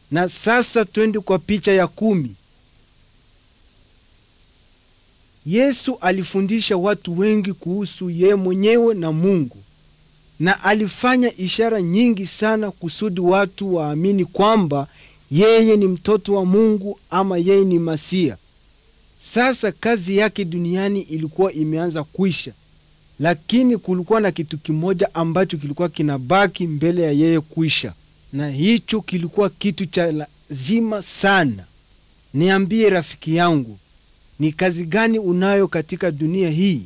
Na sasa twende kwa picha ya kumi. Yesu alifundisha watu wengi kuhusu yeye mwenyewe na Mungu, na alifanya ishara nyingi sana kusudi watu waamini kwamba yeye ni mtoto wa Mungu ama yeye ni Masia. Sasa kazi yake duniani ilikuwa imeanza kwisha, lakini kulikuwa na kitu kimoja ambacho kilikuwa kinabaki mbele ya yeye kwisha, na hicho kilikuwa kitu cha lazima sana. Niambie rafiki yangu, ni kazi gani unayo katika dunia hii?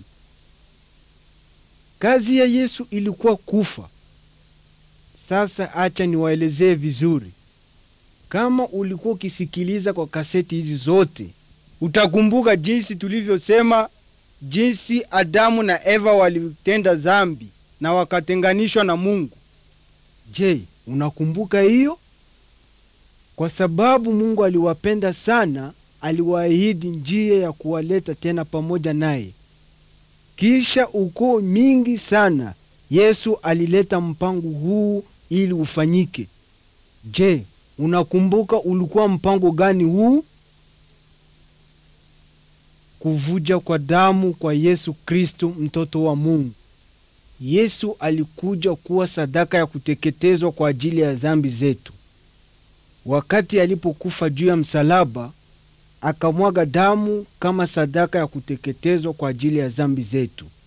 Kazi ya Yesu ilikuwa kufa. Sasa acha niwaelezee vizuri. Kama ulikuwa ukisikiliza kwa kaseti hizi zote, utakumbuka jinsi tulivyosema, jinsi Adamu na Eva walitenda dhambi na wakatenganishwa na Mungu. Je, unakumbuka hiyo? Kwa sababu Mungu aliwapenda sana, aliwaahidi njia ya kuwaleta tena pamoja naye. Kisha ukoo mingi sana, Yesu alileta mpango huu ili ufanyike. Je, unakumbuka ulikuwa mpango gani huu? Kuvuja kwa damu kwa Yesu Kristo mtoto wa Mungu. Yesu alikuja kuwa sadaka ya kuteketezwa kwa ajili ya dhambi zetu. Wakati alipokufa juu ya msalaba, akamwaga damu kama sadaka ya kuteketezwa kwa ajili ya dhambi zetu.